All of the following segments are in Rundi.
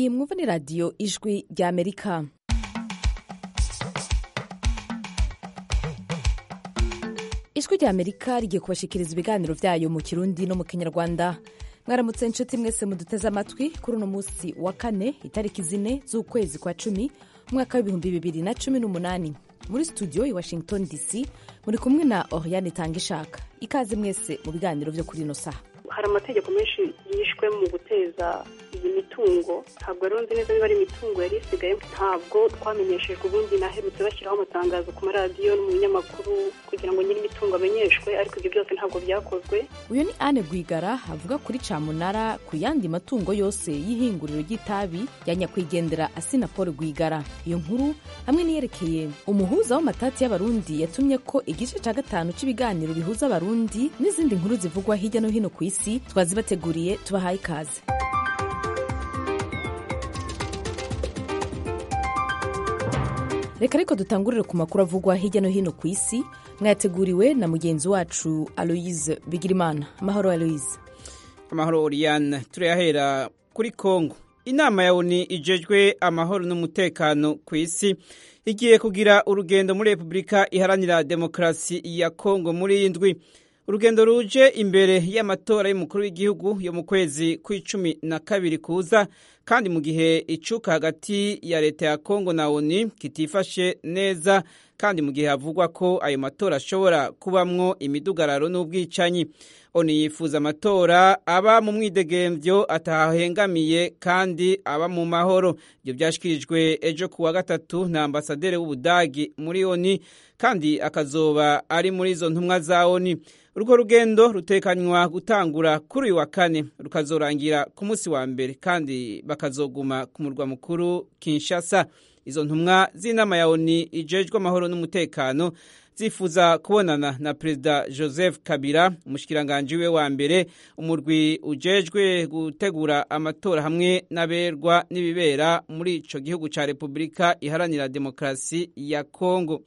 iyi mwumva ni radiyo ijwi rya amerika ijwi rya amerika rigiye kubashikiriza ibiganiro byayo mu kirundi no mu kinyarwanda mwaramutse inshuti mwese muduteze amatwi kuri uno munsi wa kane itariki zine z'ukwezi kwa cumi umwaka w'ibihumbi bibiri na cumi n'umunani muri studio i washington dc muri kumwe na oriane tangishaka ikaze mwese mu biganiro byo kuri ino saha hari amategeko menshi yishwe mu guteza iyi mitungo ntabwo rero nzi neza niba ari imitungo yari isigaye ntabwo twamenyeshejwe ubundi naherutse bashyiraho amatangazo ku maradiyo no mu binyamakuru kugira ngo nyiri imitungo amenyeshwe ariko ibyo byose ntabwo byakozwe uyu ni anne rwigara avuga kuri camunara ku yandi matungo yose y'ihinguriro ry'itabi ya nyakwigendera asina paul rwigara iyo nkuru hamwe n'iyerekeye umuhuza w'amatati y'abarundi yatumye ko igice cya gatanu cy'ibiganiro bihuza abarundi n'izindi nkuru zivugwa hirya no hino ku isi twazibateguriye tubahaye ikaze reka ariko dutangurire ku makuru avugwa hirya no hino ku isi mwayateguriwe na mugenzi wacu aloise bigirimana amahoro aloise amahoro oriane turayahera kuri kongo inama ya oni ijejwe amahoro n'umutekano ku isi igiye kugira urugendo muri repubulika iharanira demokarasi ya kongo muri iyi ndwi urugendo ruje imbere y'amatora y'umukuru w'igihugu yo mu kwezi kw'icumi na kabiri kuza kandi mu gihe icuka hagati ya leta ya kongo na oni kitifashe neza kandi mu gihe havugwa ko ayo matora ashobora kubamwo imidugararo n'ubwicanyi oni yifuza amatora aba mu mwidegemvyo atahengamiye kandi aba mu mahoro ibyo byashyikirijwe ejo ku wa gatatu na ambasaderi w'ubudagi muri oni kandi akazoba ari muri izo ntumwa za oni urwo rugendo rutekanywa gutangura kuri uyu wa kane rukazorangira ku munsi wa mbere kandi bakazoguma ku murwa mukuru kinshasa izo ntumwa z'inama ya oni ijejwe amahoro n'umutekano zifuza kubonana na perezida joseph kabila umushikiranganji we wa mbere umurwi ujejwe gutegura amatora hamwe n'aberwa n'ibibera muri ico gihugu ca repubulika iharanira demokarasi ya kongo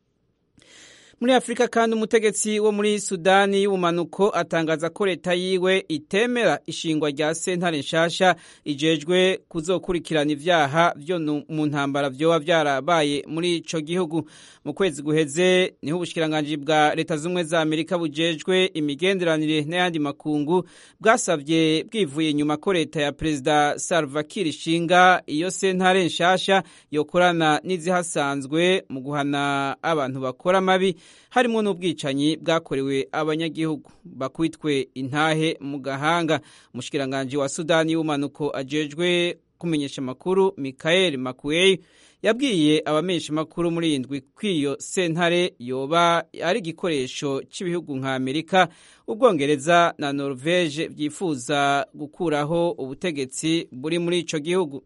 muri afurika kandi umutegetsi wo muri sudani y'ubumanuko atangaza ko leta yiwe itemera ishingwa rya sentare nshasha ijejwe kuzokurikirana ivyaha vyo mu ntambara vyoba vyarabaye muri ico gihugu mu kwezi guheze niho ubushikiranganji bwa leta z'ubumwe za amerika bujejwe imigenderanire n'ayandi makungu bwasavye bwivuye inyuma ko leta ya perezida salva kiir ishinga iyo sentare nshasha yokorana n'izihasanzwe mu guhana abantu bakora amabi harimo n'ubwicanyi bwakorewe abanyagihugu bakwitwe intahe mu gahanga umushikiranganji wa sudani y'ubumanuko ajejwe kumenyesha amakuru mikael makuey yabwiye abamenyesha amakuru muri iyi ndwi ko iyo sentare yoba ari igikoresho cy'ibihugu nka amerika ubwongereza na norvege byifuza gukuraho ubutegetsi buri muri ico gihugu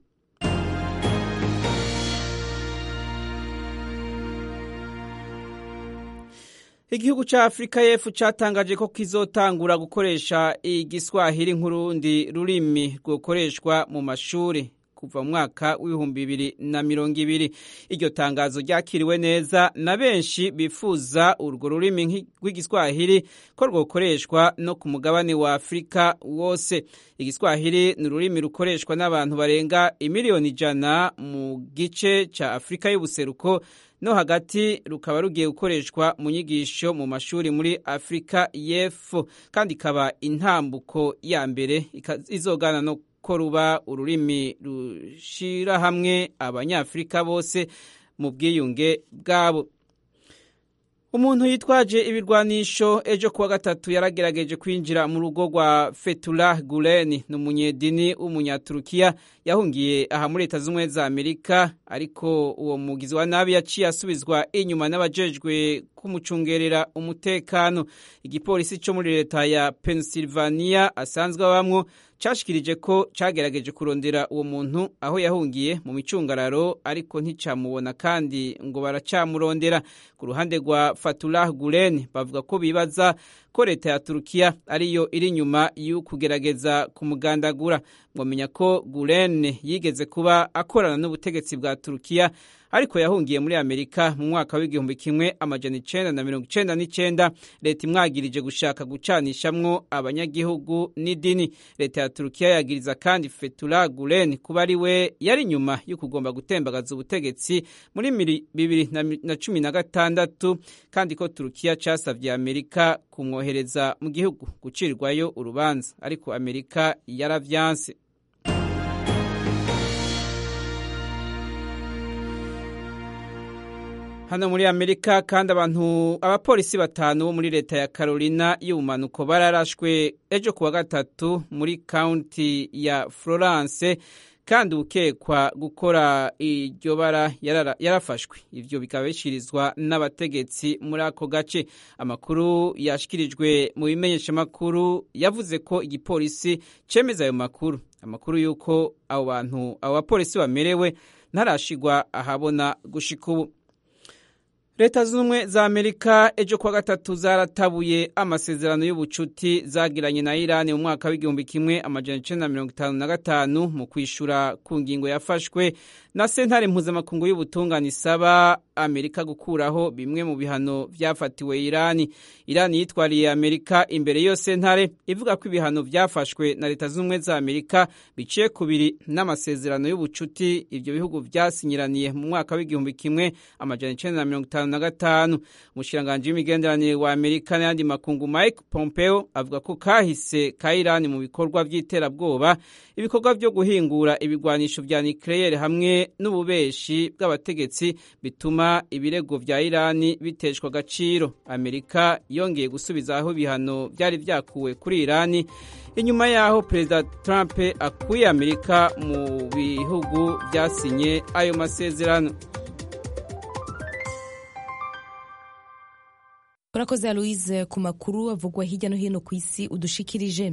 igihugu cya afurika y'epfo cyatangaje ko kizotangura gukoresha igiswahili nk'urundi rurimi rwokoreshwa mu mashuri kuva mu mwaka w'ibihumbi bibiri na mirongo ibiri iryo tangazo ryakiriwe neza na benshi bifuza urwo rurimi rw'igiswahili ko rwokoreshwa no ku mugabane wa afurika wose igiswahili ni ururimi rukoreshwa n'abantu barenga imiliyoni ijana mu gice cya afurika y'ubuseruko no hagati rukaba rugiye gukoreshwa mu nyigisho mu mashuri muri afurika y'epfo kandi ikaba intambuko ya mbere izogana no ko ruba ururimi rushira hamwe abanyafurika bose mu bwiyunge bwabo umuntu yitwaje ibirwanisho ejo kuwa gatatu yaragerageje kwinjira mu rugo rwa Fethullah Gulen ni umunyedini w'umunyaturukiya yahungiye aha muri leta z'ubumwe za amerika ariko uwo mugizi wa nabi yaciye asubizwa inyuma n'abajejwe kumucungerera umutekano igipolisi cyo muri leta ya Pennsylvania asanzwe abamwo cashikirije ko cagerageje kurondera uwo muntu aho yahungiye mu micungararo ariko nticamubona kandi ngo baracamurondera ku ruhande rwa Fatullah Gulen bavuga ko bibaza ko leta ya Turukiya ariyo iri nyuma y'ukugerageza kumugandagura mwamenya ko Gulen yigeze kuba akorana n'ubutegetsi bwa Turukiya ariko yahungiye muri amerika mu mwaka w'igihumbi kimwe amajana icenda na mirongo icenda n'icenda leta imwagirije gushaka gucanishamwo abanyagihugu n'idini leta ya turukiya yagiriza kandi fetula gulen kuba ari we yari inyuma yo kugomba gutembagaza ubutegetsi muri bibiri na cumi na gatandatu kandi ko turukiya casavye amerika kumwohereza mu gihugu gucirwayo urubanza ariko amerika yaravyanse hano muri amerika kandi abantu abapolisi batanu bo muri leta ya carolina y'ubumanuko bararashwe ejo kuwa gatatu muri kaunti ya florence kandi ukekwa gukora iryo bara yarafashwe ivyo bikaba bishirizwa n'abategetsi muri ako gace amakuru yashikirijwe mu bimenyeshamakuru yavuze ko igipolisi cemeza ayo makuru amakuru y'uko abo bantu abo bapolisi bamerewe ntarashigwa ahabona gushika ubu leta z'ubumwe za amerika ejo kuwa gatatu zaratabuye amasezerano y'ubucuti zagiranye na irani mu mwaka w'igihumbi kimwe amajana icenda na mirongo itanu na gatanu mu kwishura ku ngingo yafashwe na sentare mpuzamakungu y'ubutungane isaba amerika gukuraho bimwe mu bihano vyafatiwe irani irani yitwariye amerika imbere y'iyo sentare ivuga ko ibihano vyafashwe na leta z'ubumwe za amerika biciye kubiri n'amasezerano y'ubucuti ivyo bihugu vyasinyiraniye mu mwaka w'igihumbi kimwe amajana icenda na mirongo itanu na gatanu umushikiranganji w'imigenderanire wa amerika n'ayandi makungu mike pompeo avuga ko kahise ka irani mu bikorwa vy'iterabwoba ibikorwa vyo guhingura ibigwanisho vya nucleaire hamwe n'ububeshi bw'abategetsi bituma ibirego vya irani biteshwa agaciro amerika yongeye gusubizaho ibihano vyari vyakuwe kuri irani inyuma yaho perezida trump akuye amerika mu bihugu vyasinye ayo masezerano urakoze aloise ku makuru avugwa hirya no hino ku isi udushikirije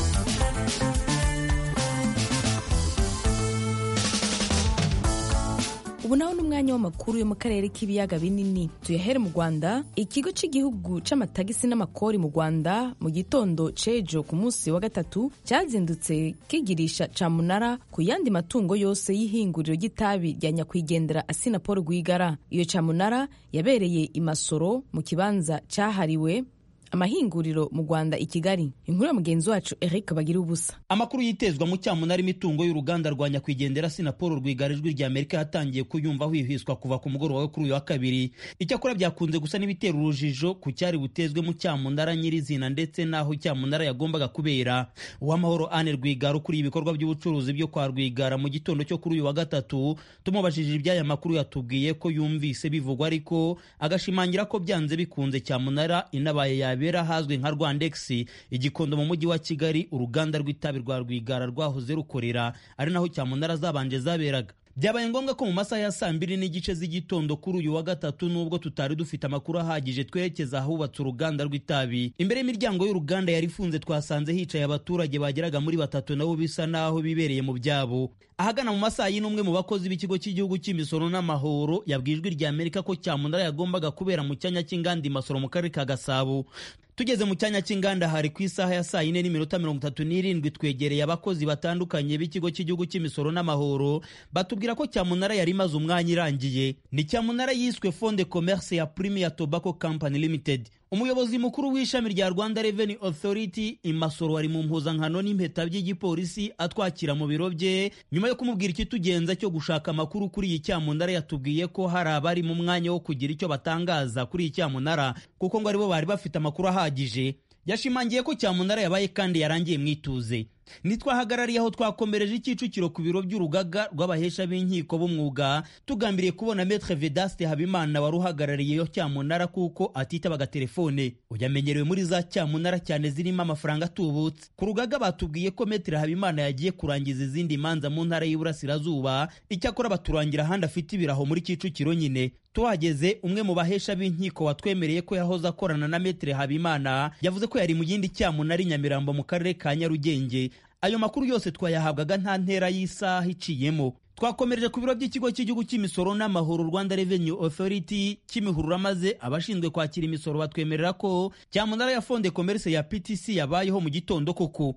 ubu naho ni umwanya w'amakuru yo mu karere k'ibiyaga binini tuyahere mu rwanda ikigo cy'igihugu c'amatagisi n'amakori mu rwanda mu gitondo cejo ku munsi wa gatatu cyazindutse kigirisha camunara ku yandi matungo yose y'ihinguriro ry'itabi rya nyakwigendera asina paul rwigara iyo camunara yabereye imasoro mu kibanza cyahariwe amahinguriro mu rwanda i kigali inkuru ya mugenzi wacu eric bagira ubusa amakuru yitezwa mu cyamunara imitungo y'uruganda rwa nyakwigendera sinapolo rwigara ijwi rya amerika yatangiye kuyumva hwihwiswa kuva ku mugoroba wo kuri uyu wa kabiri icyakora byakunze gusa n'ibitera urujijo ku cyari butezwe mu cyamunara nyirizina ndetse n'aho cyamunara yagombaga kubera uwamahoro ane rwigara ukuriye ibikorwa by'ubucuruzi byo kwa rwigara mu gitondo cyo kuri uyu wa gatatu tumubajije iby'aya makuru yatubwiye ko yumvise bivugwa ariko agashimangira ko byanze bikunze cyamunara inabaye yabi bibera ahazwi nka rwandex igikondo mu mujyi wa kigali uruganda rw'itabi rwa rwigara rwahoze rukorera ari naho cyamunara zabanje zaberaga byabaye ngombwa ko mu masaha ya saa mbiri n'igice z'igitondo kuri uyu wa gatatu nubwo tutari dufite amakuru ahagije twerekeza ahubatse uruganda rw'itabi imbere y'imiryango y'uruganda yari ifunze twasanze hicaye abaturage bageraga muri batatu nabo bisa naho bibereye mu byabo ahagana mu masaha y'inumwe mu bakozi b'ikigo cy'igihugu cy'imisoro n'amahoro yabwijwe rya amerika ko cyamunara yagombaga kubera mu cyanya cy'inganda imasoro mu karere ka gasabo tugeze mu cyanya cy'inganda hari ku isaha ya saa yine n'iminota mirongo itatu n'irindwi twegereye abakozi batandukanye b'ikigo cy'igihugu cy'imisoro n'amahoro batubwira ko cyamunara yari imaze umwanya irangiye ni cyamunara yiswe fonde commerce ya premier tobacco company limited umuyobozi mukuru w'ishami rya rwanda revenue authority imasoro wari mu mpuzankano n'impeta by'igipolisi atwakira mu biro bye nyuma yo kumubwira ikitugenza cyo gushaka amakuru kuri iyi cyamunara yatubwiye ko hari abari mu mwanya wo kugira icyo batangaza kuri iyi cyamunara kuko ngo aribo bari bafite amakuru ahagije yashimangiye ko cyamunara yabaye kandi yarangiye mwituze nitwahagarariye aho twakomereje icyicukiro ku biro by'urugaga rw'abahesha b'inkiko b'umwuga tugambiriye kubona metre vedaste habimana wari uhagarariye iyo cyamunara kuko atitabaga telefone uyamenyerewe muri za cyamunara cyane zirimo amafaranga atubutse ku rugaga batubwiye ko metre habimana yagiye kurangiza izindi manza mu ntara y'iburasirazuba icyakora baturangira ahandi afite ibiraho muri kicukiro nyine tuhageze umwe mu bahesha b'inkiko watwemereye ko yahoze akorana na metre habimana yavuze ko yari mu yindi cyamunara i nyamirambo mu karere ka nyarugenge ayo makuru yose twayahabwaga nta ntera y'isaha iciyemo twakomereje ku biro by'ikigo cy'igihugu cy'imisoro n'amahoro rwanda revenue authority kimihurura maze abashinzwe kwakira imisoro batwemerera ko cyamunara ya fonde commerce ya ptc yabayeho mu gitondo koko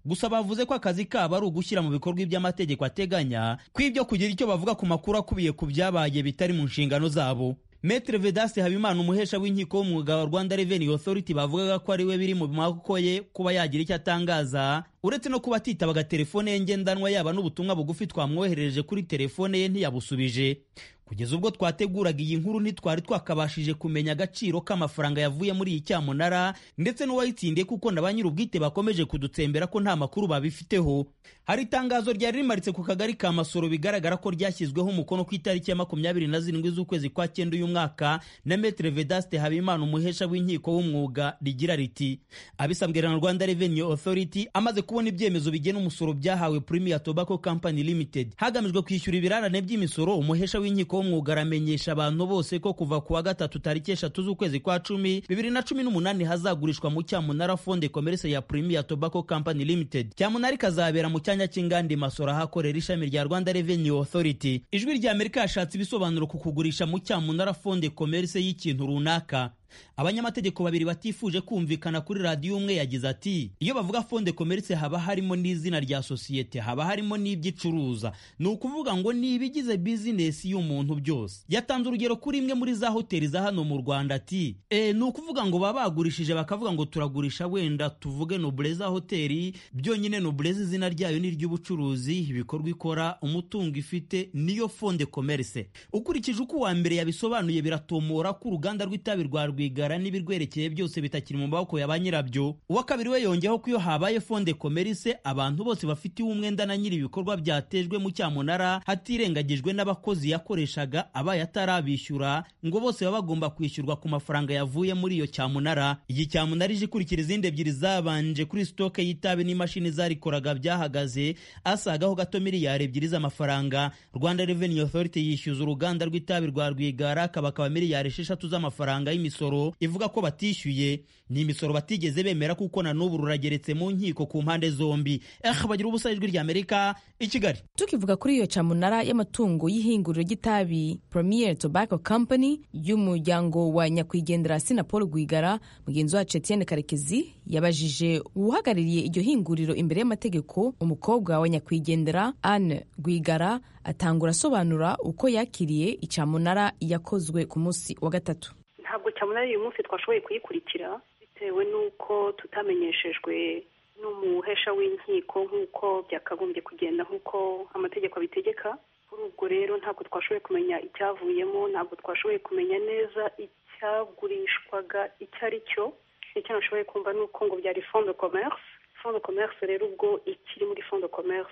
gusa bavuze ko akazi kabo ari ugushyira mu bikorwa ibyo amategeko ateganya ko ibyo kugira icyo bavuga ku makuru akubiye ku byabaye bitari mu nshingano zabo Metre Vedaste Habimana umuhesha w'inkiko w'umwuga wa Rwanda Revenue Authority bavugaga ko ari we biri mu maboko ye kuba yagira icyo atangaza uretse no kuba atitabaga telefone ye ngendanwa yaba n'ubutumwa bugufi twamwoherereje kuri telefone ye ntiyabusubije kugeza ubwo twateguraga iyi nkuru ntitwari twakabashije kumenya agaciro k'amafaranga yavuye muri iyi cyamunara ndetse n'uwayitsindiye kuko na ba nyir'ubwite bakomeje kudutsembera ko nta makuru babifiteho hari itangazo ryari rimaritse ku kagari ka masoro bigaragara ko ryashyizweho umukono ku itariki ya makumyabiri na zirindwi z'ukwezi kwa cyenda uyu mwaka na metre vedaste habimana umuhesha w'inkiko w'umwuga rigira riti abisabwe na rwanda revenue authority amaze kubona ibyemezo bigena umusoro byahawe premier tobacco company limited hagamijwe kwishyura ibirarane by'imisoro umuhesha w'inkiko w'umwuga aramenyesha abantu bose ko kuva ku wa gatatu tariki eshatu z'ukwezi kwa cumi bibiri na cumi n'umunani hazagurishwa mu cyamunara fonde commerce ya premier tobacco company limited cyamunara ikazabera mu cyanya cy'inganda masoro ahakorera ishami rya rwanda revenue authority ijwi rya amerika yashatse ibisobanuro ku kugurisha mu cyamunara fonde commerce y'ikintu runaka abanyamategeko babiri batifuje kumvikana kuri radiyo umwe yagize ati iyo bavuga fonde commerce haba harimo n'izina rya sosiyete haba harimo n'ibyo icuruza ni ukuvuga ngo ni ibigize bizinesi y'umuntu byose yatanze urugero kuri imwe muri za hoteli za hano mu rwanda ati e, ni ukuvuga ngo baba bagurishije bakavuga ngo turagurisha wenda tuvuge nobleza hoteli byonyine nobleza izina ryayo ni iry'ubucuruzi ibikorwa ikora umutungo ifite niyo fonde commerce ukurikije uko uwa mbere yabisobanuye biratomora ko uruganda rw'itabi rwa rwigara n'ibirwerekeye byose bitakiri mu maboko ya ba nyirabyo uwa kabiri we yongeyeho ko iyo habaye fonde komerise abantu bose bafitiwe umwenda na nyiri ibikorwa byatejwe mu cyamunara hatirengagijwe n'abakozi yakoreshaga abaye atarabishyura ngo bose baba bagomba kwishyurwa ku mafaranga yavuye muri iyo cyamunara iyi cyamunara ije ikurikira izindi ebyiri zabanje kuri sitoke y'itabi n'imashini zarikoraga byahagaze asagaho gato miliyari ebyiri z'amafaranga rwanda revenue authority yishyuza uruganda rw'itabi rwa rwigara kabakaba miliyari esheshatu z'amafaranga y'imisoro ivuga ko batishyuye ni imisoro batigeze bemera kuko na n'ubu rurageretse mu nkiko ku mpande zombi eh bagira ubusa ijwi rya amerika i kigali tukivuga kuri iyo cyamunara y'amatungo y'ihinguriro ry'itabi premier tobacco company y'umuryango wa nyakwigendera sina paul rwigara mugenzi wacu etienne karekezi yabajije uhagarariye iryo hinguriro imbere y'amategeko umukobwa wa nyakwigendera anne rwigara atangura asobanura uko yakiriye icyamunara yakozwe ku munsi wa gatatu ntabwo cyamunara uyu munsi twashoboye kuyikurikira bitewe n'uko tutamenyeshejwe n'umuhesha w'inkiko nk'uko byakagombye kugenda nk'uko amategeko abitegeka kuri ubwo rero ntabwo twashoboye kumenya icyavuyemo ntabwo twashoboye kumenya neza icyagurishwaga icyo ari cyo icyo nashoboye kumva ni uko ngo byari fond de commerce fond de commerce rero ubwo ikiri muri fond de commerce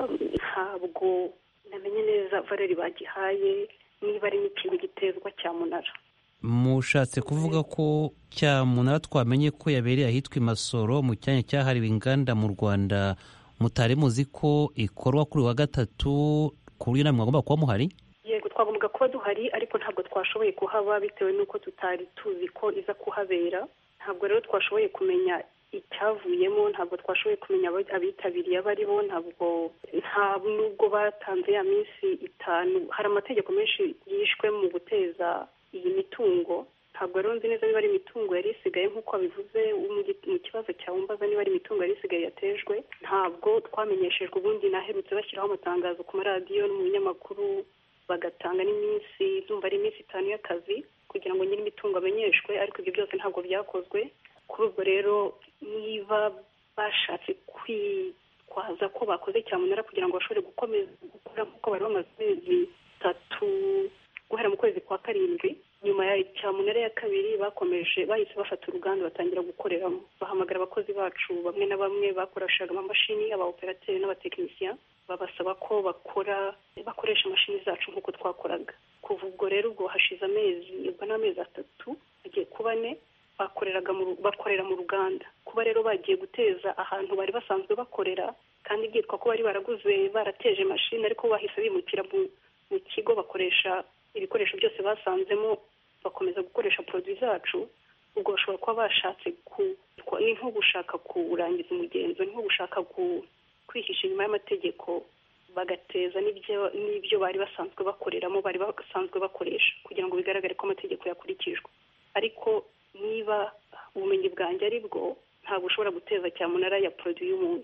ntabwo namenye neza valeri bagihaye niba ari n'ikintu gitezwa cyamunara mushatse kuvuga ko cyamunara twamenye ko yabereye ahitwa imasoro mu cyanya cyahariwe inganda mu rwanda mutari muzi ko ikorwa kuri wa gatatu ku buryo namwe mwagomba kuba muhari yego twagombaga kuba duhari ariko ntabwo twashoboye kuhaba bitewe n'uko tutari tuzi ko iza kuhabera ntabwo rero twashoboye kumenya icyavuyemo ntabwo twashoboye kumenya abitabiriye abo ari bo ntabwo nta nubwo batanze ya minsi itanu hari amategeko menshi yishwe mu guteza iyi mitungo ntabwo rero nzi neza niba ari imitungo yari isigaye nk'uko babivuze mu kibazo cyawumbaza niba ari imitungo yari isigaye yatejwe ntabwo twamenyeshejwe ubundi naherutse bashyiraho amatangazo ku maradiyo no mu binyamakuru bagatanga n'iminsi zumva ari iminsi itanu y'akazi kugira ngo nyiri imitungo amenyeshwe ariko ibyo byose ntabwo byakozwe kuri ubwo rero niba bashatse kwitwaza ko bakoze cyamunara kugira ngo bashobore gukomeza gukora nk'uko bari bamaze amezi atatu guhera mu kwezi kwa karindwi nyuma ya cyamunara ya kabiri bakomeje bahise bafata uruganda batangira gukoreramo bahamagara abakozi bacu bamwe na bamwe bakoreshaga amamashini aba operateri n'abatekinisiya babasaba ko bakora bakoresha imashini zacu nk'uko twakoraga kuva ubwo rero ubwo hashize amezi ubwo n'amezi atatu agiye kuba ane bakoreraga bakorera mu ruganda kuba rero bagiye guteza ahantu bari basanzwe bakorera kandi byitwa ko bari baraguze barateje imashini ariko bahise bimukira mu kigo bakoresha ibikoresho byose basanzemo bakomeza gukoresha poroduwi zacu ubwo bashobora kuba bashatse ni nko gushaka kurangiza umugenzo ni nko gushaka kwihisha inyuma y'amategeko bagateza n'ibyo bari basanzwe bakoreramo bari basanzwe bakoresha kugira ngo bigaragare ko amategeko yakurikijwe ariko niba ubumenyi bwanjye ari bwo ntabwo ushobora guteza cyamunara ya poroduwi y'umuntu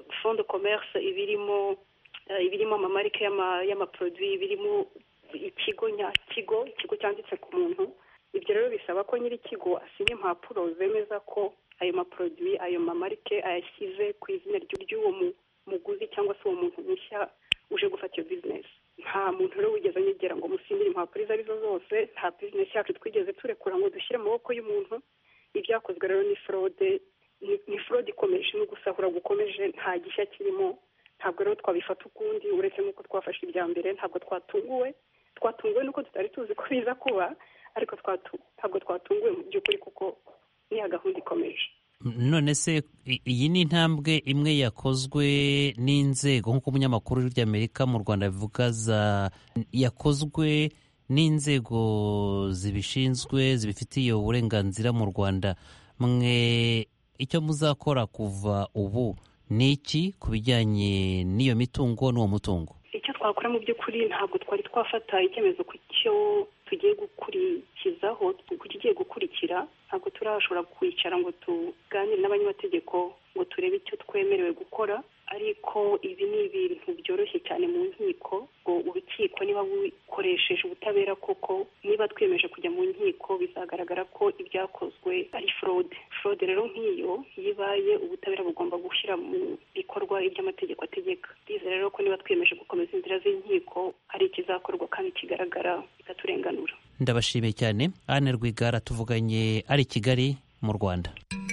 fond de commerce ibirimo ibirimo amamarike y'amaproduit ibirimo ikigo nyakigo ikigo cyanditse ku muntu ibyo rero bisaba ko nyir'ikigo asinya impapuro zemeza ko ayo maproduit ayo mamarike ayashyize ku izina ry'uwo muguzi cyangwa se uwo muntu mushya uje gufata iyo bizinesi nta muntu rero wigeze anyegera ngo musinyire impapuro izo arizo zose nta bizinesi yacu twigeze turekura ngo dushyire mu maboko y'umuntu ibyakozwe rero ni forode ni forode ikomeje no gusahura gukomeje nta gishya kirimo ntabwo rero twabifata ukundi uretse n'uko twafashe ibya mbere ntabwo twatunguwe twatunguwe nuko tutari tuzi ko biza kuba ariko ntabwo twatunguwe mu by'ukuri kuko niya gahunda ikomeje none se iyi ni intambwe imwe yakozwe n'inzego nk'uko umunyamakuru ry'amerika mu rwanda bivuga yakozwe n'inzego zibishinzwe zibifitiye uburenganzira mu rwanda mwe icyo muzakora kuva ubu ni iki ku bijyanye n'iyo mitungo n'uwo mutungo icyo twakora mu by'ukuri ntabwo twari twafata icyemezo ku cyo tugiye gukurikizaho ku kigiye gukurikira ntabwo turashobora kwicara ngo tuganire n'abanyamategeko ngo turebe icyo twemerewe gukora ariko ibi ni ibintu byoroshye cyane mu nkiko ngo urukiko niba bukoresheje ubutabera koko niba twiyemeje kujya mu nkiko bizagaragara ko ibyakozwe ari forode forode rero nk'iyo iyo ibaye ubutabera bugomba gushyira mu bikorwa iby'amategeko ategeka bize rero ko niba twiyemeje gukomeza inzira z'inkiko hari ikizakorwa kandi kigaragara bikaturenganura ndabashimiye cyane Anne Rwigara tuvuganye ari i Kigali mu Rwanda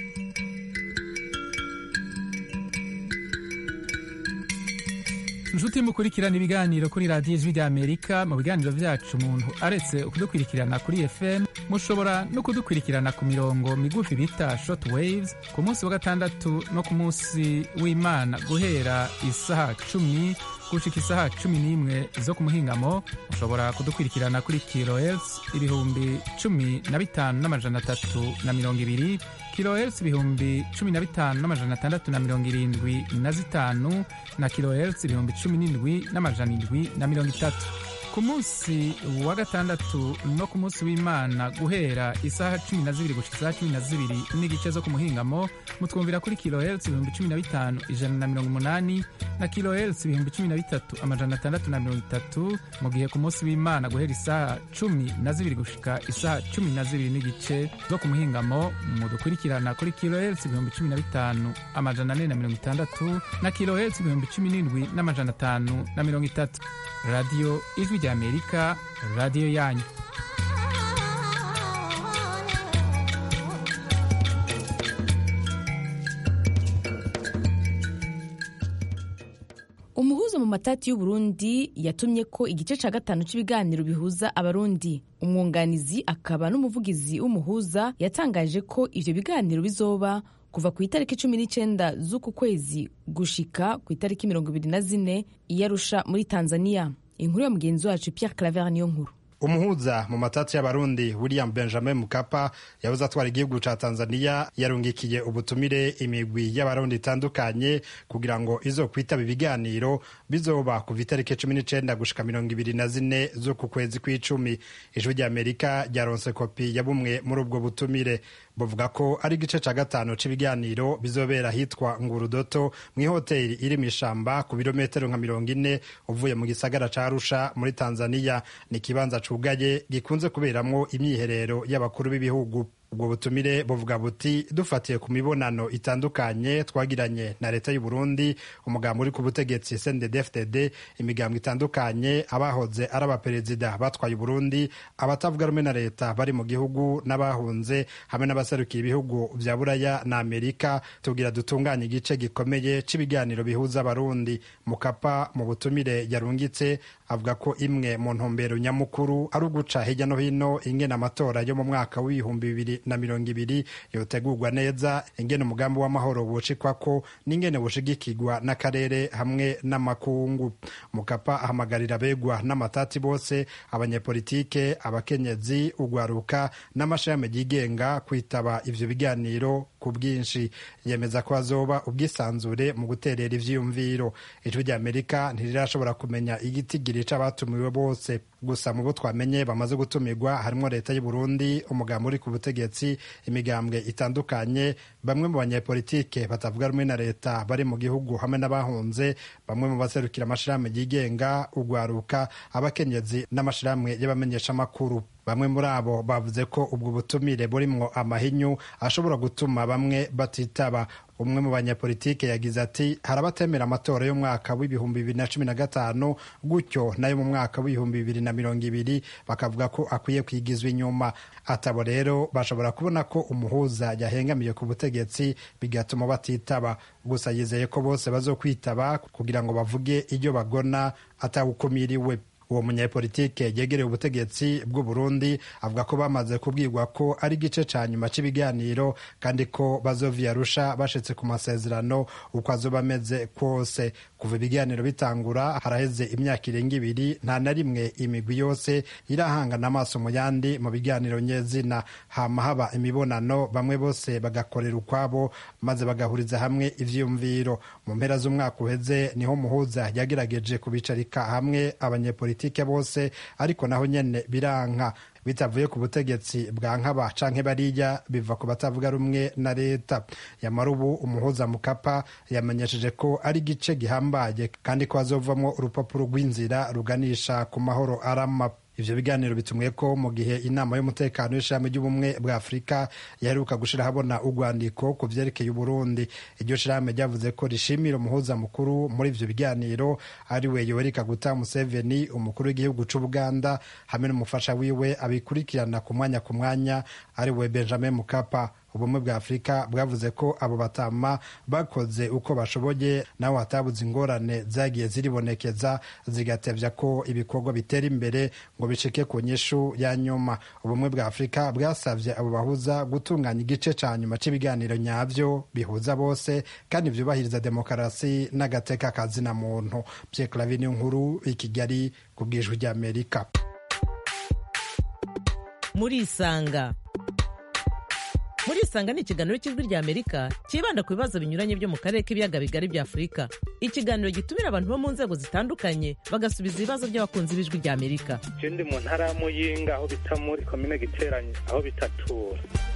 inshuti mukurikirana ibiganiro kuri radiyo ijwi ry'amerika mu biganiro byacu umuntu aretse kudukurikirana kuri fm mushobora no kudukurikirana ku mirongo migufi bita short waves ku munsi wa gatandatu no ku munsi w'imana guhera isaha cumi gushika isaha cumi n'imwe zo ku muhingamo mushobora kudukurikirana kuri kilohertz ibihumbi cumi na bitanu n'amajana atatu na mirongo ibiri kilohertz ibihumbi cumi na bitanu n'amajana atandatu na mirongo irindwi na zitanu na kilohertz ibihumbi cumi n'indwi n'amajana indwi na mirongo itatu ku munsi wa gatandatu no ku munsi w'imana guhera isaha cumi na zibiri gushika isaha cumi na zibiri n'igice zo ku muhingamo mutwumvira kuri kilohertz ibihumbi cumi na bitanu ijana na mirongo umunani na kilohertz ibihumbi cumi na bitatu amajana atandatu na mirongo itatu mu gihe ku munsi w'imana guhera isaha cumi na zibiri gushika isaha cumi na zibiri n'igice zo ku muhingamo mudukurikirana kuri kilohertz ibihumbi cumi na bitanu amajana ane na mirongo itandatu na kilohertz ibihumbi cumi n'indwi n'amajana atanu na mirongo itatu radiyo ijwi ry'amerika radiyo yanyu umuhuza mu matati y'uburundi yatumye ko igice cya gatanu cy'ibiganiro bihuza abarundi umwunganizi akaba n'umuvugizi w'umuhuza yatangaje ko ivyo biganiro bizoba kuva ku itariki cumi n'icyenda z'uku kwezi gushika ku itariki mirongo ibiri na zine iyarusha muri tanzania inkuru ya mugenzi wacu pierre claver niyo nkuru umuhuza mu matati y'abarundi william benjamin mukapa yabuze atwara igihugu ca tanzania yarungikiye ubutumire imigwi y'abarundi itandukanye kugira ngo izo kwitaba ibiganiro bizoba kuva itariki cumi n'icenda gushika mirongo ibiri na zine z'uku kwezi kw'icumi ijwi ry'amerika ryaronse kopi ya bumwe muri ubwo butumire buvuga ko ari igice ca gatanu c'ibiganiro bizobera ahitwa ngurudoto mw'ihoteli iri mw'ishamba ku birometero nka mirongo ine uvuye mu gisagara ca arusha muri tanzania ni ikibanza cugaye gikunze kuberamwo imyiherero y'abakuru b'ibihugu ubwo butumire buvuga buti dufatiye ku mibonano itandukanye twagiranye na leta y'u Burundi umugambi uri ku butegetsi CNDD-FDD imigambwe itandukanye abahoze ari abaperezida batwaye Burundi abatavuga rumwe na leta bari mu gihugu n'abahunze hamwe n'abaserukiye ibihugu vya Buraya na Amerika tugira dutunganye igice gikomeye c'ibiganiro bihuza abarundi mukapa mu butumire yarungitse avuga ko imwe mu ntumbero nyamukuru ari uguca hirya no hino ingene amatora yo mu mwaka w'ibihumbi bibiri na mirongo ibiri yotegurwa neza ingene umugambi w'amahoro wucikwako n'ingene bushigikirwa n'akarere hamwe n'amakungu mukapa ahamagarira abegwa n'amatati bose abanyepolitike abakenyezi ugwaruka n'amashami yigenga kwitaba ivyo biganiro ku bwinshi yemeza ko hazoba ubwisanzure mu guterera ivyiyumviro ijwi rya amerika ntirirashobora kumenya igitigiri c'abatumiwe bose gusa mu bo twamenye bamaze gutumirwa harimo leta y'u Burundi umugambi uri ku butegetsi imigambwe itandukanye bamwe mu banyepolitike batavuga rumwe na leta bari mu gihugu hamwe n'abahunze bamwe mu baserukira amashirahamwe yigenga ugwaruka abakenyezi n'amashirahamwe y'abamenyeshamakuru bamwe muri abo bavuze ko ubwo butumire burimwo amahinyu ashobora gutuma bamwe batitaba umwe mu banyapolitike yagize ati hari abatemera amatora y'umwaka w'ibihumbi bibiri na cumi na gatanu gutyo nayo mu mwaka w'ibihumbi bibiri na mirongo ibiri bakavuga ko akwiye kwigizwa inyuma atabo rero bashobora kubona ko umuhuza yahengamiye ku butegetsi bigatuma batitaba gusa yizeye ko bose bazokwitaba kugira ngo bavuge ibyo bagona atawukumiriwe uwo munyapolitike yegereye ubutegetsi bw'u Burundi avuga ko bamaze kubwirwa ko ari igice ca nyuma c'ibiganiro kandi ko bazova Arusha bashitse ku masezerano uko azoba ameze kwose kuva ibiganiro bitangura haraheze imyaka irenga ibiri nta na rimwe imigwi yose irahangana amaso mu yandi mu biganiro nyezina hama haba imibonano bamwe bose bagakorera ukwabo maze bagahuriza hamwe ivyiyumviro mu mpera z'umwaka uheze niho muhuza yagerageje kubicarika hamwe abanyepolitike politike bose ariko naho nyene biranka bitavuye ku butegetsi bwa nkaba canke bariya biva ku batavuga rumwe na leta yamara ubu umuhuza mukapa yamenyesheje ko ari igice gihambaye kandi ko hazovamwo urupapuro rw'inzira ruganisha ku mahoro arama ivyo biganiro bitumwe ko mu gihe inama y'umutekano y'ishami ry'ubumwe bwa afurika yaheruka gushira habona urwandiko ku vyerekeye uburundi iryo shirahamwe ryavuze ko rishimira umuhuza mukuru muri ivyo biganiro ari we yoweri kaguta museveni umukuru w'igihugu c'ubuganda hamwe n'umufasha wiwe abikurikirana ku mwanya ku mwanya ari we benjamin mukapa ubumwe bwa afurika bwavuze ko abo batama bakoze uko bashoboye naho hatabuze ingorane zagiye ziribonekeza zigatevya ko ibikorwa bitera imbere ngo bicike ku nyishu ya nyuma ubumwe bwa afurika bwasavye abo bahuza gutunganya igice ca nyuma c'ibiganiro nyavyo bihuza bose kandi vyubahiriza demokarasi n'agateka kazina muntu Pierre Clavin nkuru i Kigali ku bwijwi ry'Amerika murisanga murisanga ni ikiganiro cy'ijwi rya amerika cyibanda ku bibazo binyuranye byo mu karere k'ibiyaga bigari bya afurika ikiganiro gitumira abantu bo mu nzego zitandukanye bagasubiza ibibazo by'abakunzi b'ijwi rya amerika je ndi mu ntara ya muyinga aho bita muri komine giteranye aho bitatura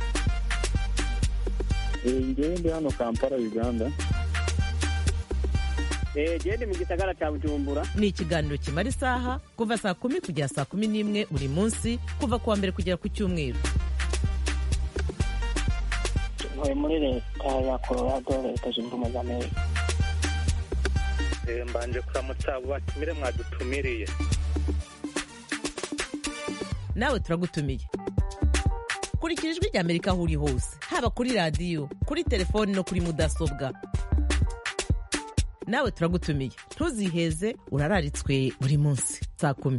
ngewe ndi hano kampala uganda gende mu gisagara cya bujumbura ni ikiganiro kimara isaha kuva saa kumi kugera saa kumi n'imwe buri munsi kuva ku wa mbere kugera ku cyumweru ntuye muri leta ya colorado leta zunze ubumwe za amerika mbanje kuramutsa abo batumire mwadutumiriye nawe turagutumiye kurikira ijwi rya amerika aho uri hose haba kuri radiyo kuri telefoni no kuri mudasobwa nawe turagutumiye ntuziheze urararitswe buri munsi saa kumi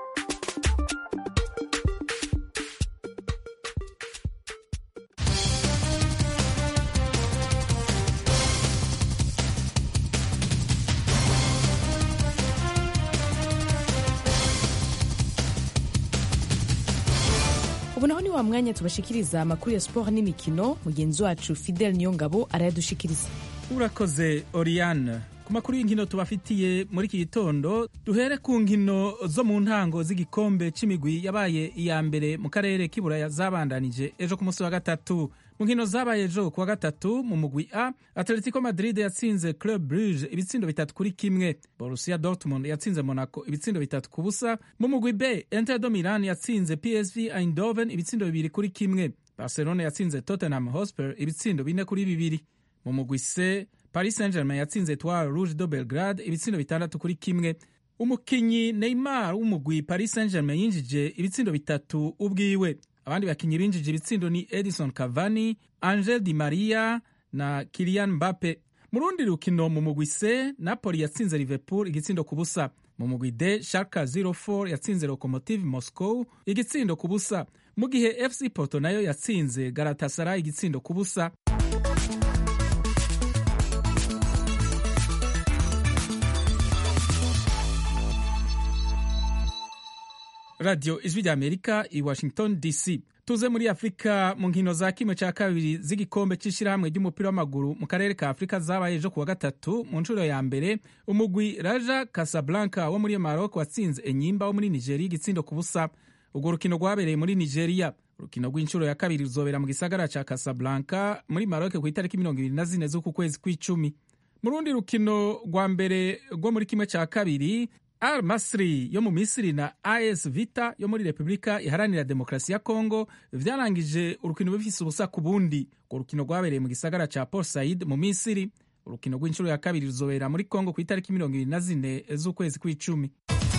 ubu naho ni wa mwanya tubashikiriza amakuru ya siporo n'imikino mugenzi wacu fidel niyongabo arayadushikiriza urakoze oriane ku makuru y'inkino tubafitiye muri iki gitondo duhere ku nkino zo mu ntango z'igikombe c'imigwi yabaye iya mbere mu karere k'iburaya zabandanije ejo ku munsi wa gatatu mu nkino zabaye ejo ku wa gatatu mu mugwi a atletico madrid yatsinze club bruge ibitsindo bitatu kuri kimwe borussia dortmund yatsinze monaco ibitsindo bitatu ku busa mu mugwi b inter do milan yatsinze psv eindhoven ibitsindo bibiri kuri kimwe barcelona yatsinze tottenham hotspur ibitsindo bine kuri bibiri mu mugwi c paris saint germain yatsinze etoile rouge do belgrade ibitsindo bitandatu kuri kimwe umukinyi neymar w'umugwi paris saint germain yinjije ibitsindo bitatu ubwiwe abandi bakinyi binjije ibitsindo ni edison cavani angel di maria na kilian mbappe mu rundi rukino mu mugwi c napoli yatsinze liverpool igitsindo ku busa mu mugwi d sharka 04 yatsinze locomotive moscow igitsindo ku busa mu gihe fc porto nayo yatsinze galatasaray igitsindo ku busa radiyo ijwi rya amerika i washington dc tuze muri afurika mu nkino za kimwe cya kabiri z'igikombe cy'ishyirahamwe ry'umupira w'amaguru mu karere ka afurika zabaye ejo kuwa gatatu mu nshuro ya mbere umugwi raja casablanca wo muri maroc watsinze enyimba wo muri nigeria igitsindo ku busa urwo rukino rwabereye muri nigeria urukino rw'inshuro ya kabiri ruzobera mu gisagara cya casablanca muri maroc ku itariki mirongo ibiri na zine z'uku kwezi kw'icumi mu rundi rukino rwa mbere rwo muri kimwe cya kabiri al masri yo mu misiri na as vita yo muri repubulika iharanira demokarasi ya kongo vyarangije urukino bifise ubusa ku bundi urwo rukino rwabereye mu gisagara ca port said mu misiri urukino rw'inshuro ya kabiri ruzobera muri kongo ku itariki mirongo ibiri na zine z'ukwezi kw'icumi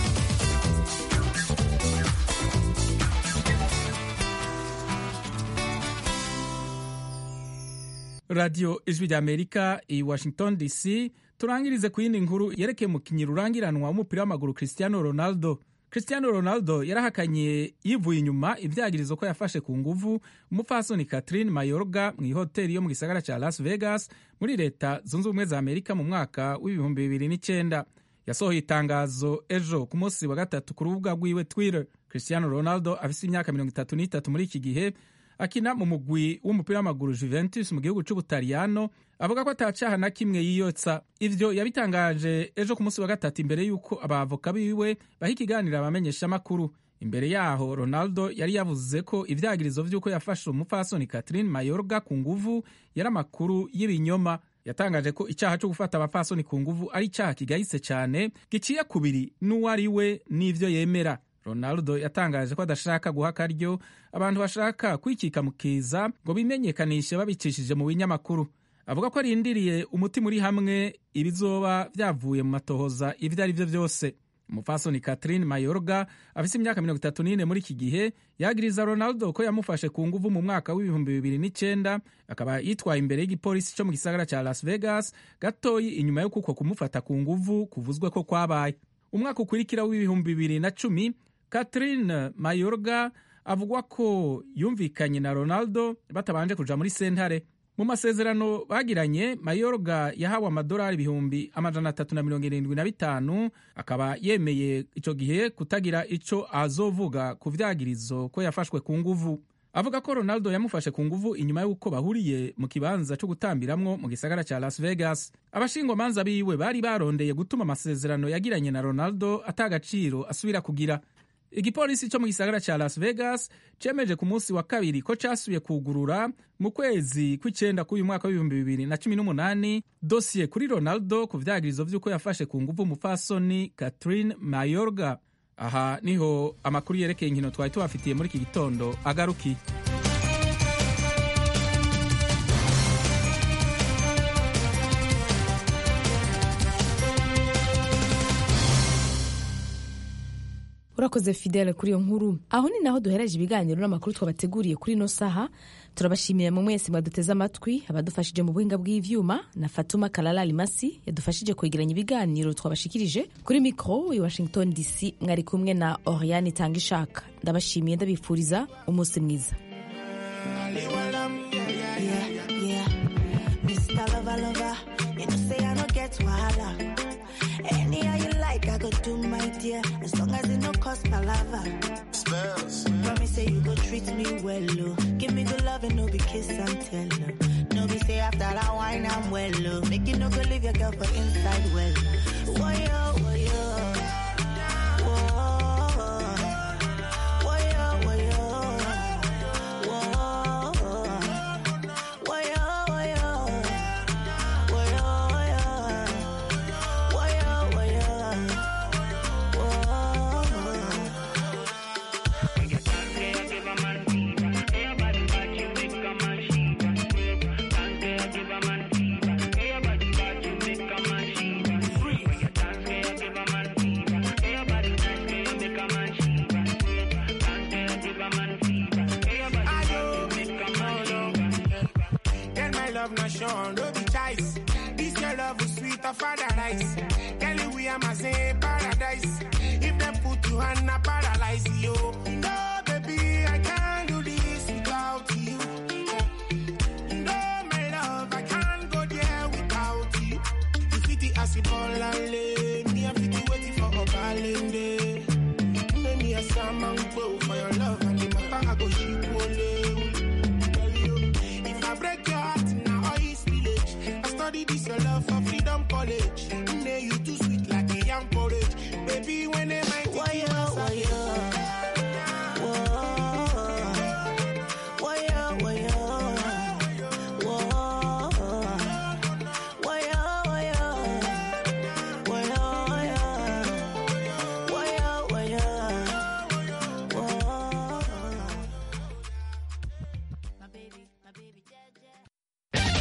radiyo ijwi rya amerika i washington dc turangirize ku yindi nkuru yerekeye umukinnyi rurangiranwa w'umupira w'amaguru cristiano ronaldo cristiano ronaldo yarahakanye yivuye inyuma ibyagirizo ko yafashe ku nguvu umupfasoni catherine mayorga mu ihoteli yo mu gisagara cya las vegas muri leta zunze ubumwe za amerika mu mwaka w'ibihumbi bibiri n'icyenda yasohoye itangazo ejo ku munsi wa gatatu ku rubuga rwiwe twitter cristiano ronaldo afise imyaka mirongo itatu n'itatu muri iki gihe akina mu mugwi w'umupira w'amaguru Juventus mu gihugu c'Ubutaliyano avuga ko atacaha na kimwe yiyotsa ivyo yabitangaje ejo ku munsi wa gatatu imbere y'uko abavoka biwe baha ikiganiro abamenyesha amakuru imbere yaho Ronaldo yari yavuze ko ivyagirizo vy'uko yafashe umupfasoni Catherine Mayorga ku nguvu yari amakuru y'ibinyoma yatangaje ko icyaha cyo gufata abapfasoni ku nguvu ari icyaha kigayitse cyane giciye kubiri n'uwo ari we n'ivyo yemera ronaldo yatangaje ko adashaka guha akaryo abantu bashaka kwikika mu kiza ngo bimenyekanishe babicishije mu binyamakuru avuga ko arindiriye umutima uri hamwe ibizoba byavuye mu matohoza ibyo ari byo byose umupfasoni catherine mayorga afise imyaka mirongo itatu n'ine muri iki gihe yagiriza ronaldo ko yamufashe ku nguvu mu mwaka w'ibihumbi bibiri n'icyenda akaba yitwaye imbere y'igipolisi cyo mu gisagara cya las vegas gatoyi inyuma yo kuko kumufata ku nguvu kuvuzwe ko kwabaye umwaka ukurikira w'ibihumbi bibiri na cumi catherine mayorga avugwa ko yumvikanye na ronaldo batabanje kuja muri sentare mu masezerano bagiranye mayorga yahawe amadolari ibihumbi amajana atatu na mirongo irindwi na bitanu akaba yemeye ico gihe kutagira ico azovuga ku vyagirizo ko yafashwe ku nguvu avuga ko ronaldo yamufashe ku nguvu inyuma y'uko bahuriye mu kibanza cyo gutambiramwo mu gisagara cya las vegas abashingwamanza biwe bari barondeye gutuma amasezerano yagiranye na ronaldo atagaciro asubira kugira igipolisi cyo mu gisagara cya las vegas cemeje ku munsi wa kabiri ko casubiye kugurura mu kwezi kw'icenda k'uyu mwaka w'ibihumbi bibiri na cumi n'umunani dosiye kuri ronaldo ku vyagirizo vy'uko yafashe ku nguvu umupfasoni catherine mayorga aha niho amakuru yerekeye inkino twari tubafitiye muri iki gitondo agarukiye urakoze fidele kuri iyo nkuru aho ni naho duhereje ibiganiro n'amakuru twabateguriye kuri ino saha turabashimiye mu mwese mwaduteze amatwi abadufashije mu buhinga bw'ivyuma na fatuma kalala limasi yadufashije kwegeranya ibiganiro twabashikirije kuri mikoro i washington dc mwari kumwe na oriane itanga ishaka ndabashimiye ndabifuriza umunsi mwiza Anyhow you like, I go do my dear. As long as it no cost palava. Spells. Promise say you go treat me well, oh. Give me good love and no be kiss and tell, oh. No be say after that wine I'm well, oh. Make you no go leave your girl for inside well. Woyo, woyo. Woah. Woyo, woyo. Woah. Woyo, woyo. Woyo, woyo. Woyo, woyo. Woah. Girl, my love not shown, no be choice. This your love is sweet of paradise. Girl, we am a say paradise. If they put you on a paralyze you. No, baby, I can't do this without you. No, my love, I can't go there without you. You fit the acid ball and lay. Me, I fit the waiting for a balling day. Make me a salmon bow for your love and the matter I go ship only. this your love for freedom college.